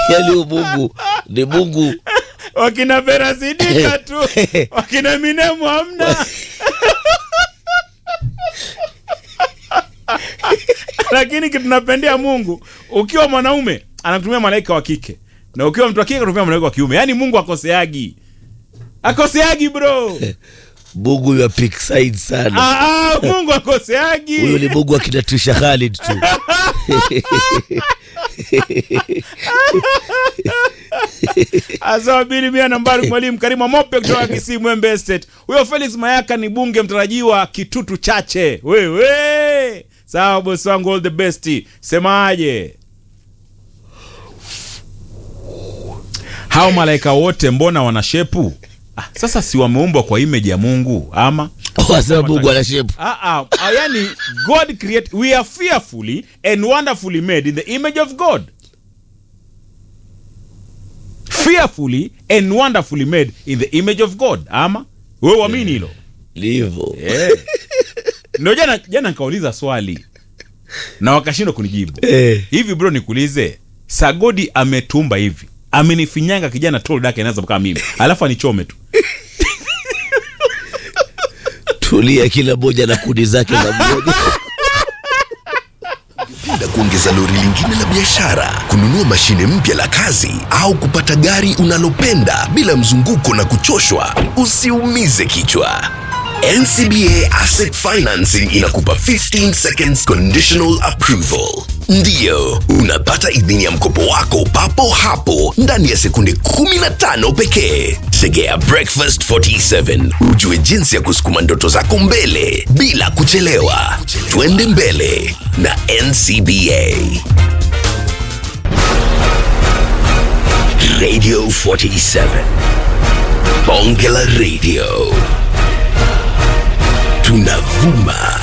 yani huyu mungu ni mungu wakina Berasidika tu wakina Minemu hamna lakini kitu napendea Mungu, ukiwa mwanaume anatumia malaika wa kike na ukiwa mtu wa kike anatumia malaika wa kiume. Yaani Mungu akoseagi, akoseagi bro. mungu ya pick side sana Ah, ah, Mungu akoseagi. huyu ni mungu akinatusha Khalid tu Azawabili mia nambari mwalimu Karima Mope kutoka Kisii Mwembe Estate. Huyo Felix Mayaka ni bunge mtarajiwa Kitutu Chache. Wewe. Sawa bosi wangu all the best. Semaje? Hao malaika wote mbona wana shepu? Ah, sasa si wameumbwa kwa image ya Mungu ama? wasema mungu ana shepu Ah, ah, ah, yani God create we are fearfully and wonderfully made in the image of God. Fearfully and wonderfully made in the image of God. Ama wewe uamini hilo? livo Eh. Ndio jana jana nikauliza swali na wakashindwa kunijibu. Eh. Hivi bro nikuulize, Sagodi ametumba hivi. Amenifinyanga kijana tol dake anaweza kama mimi. Alafu anichome tu. tulia kila moja na kudi zake za mmoja Penda kuongeza lori lingine la biashara, kununua mashine mpya la kazi au kupata gari unalopenda bila mzunguko na kuchoshwa? Usiumize kichwa. NCBA Asset Financing inakupa 15 seconds conditional approval. Ndiyo, unapata idhini ya mkopo wako papo hapo ndani ya sekunde 15 pekee. Tegea Breakfast 47 ujue jinsi ya kusukuma ndoto zako mbele bila kuchelewa. Twende mbele na NCBA. Radio 47 Bonge la Radio tunavuma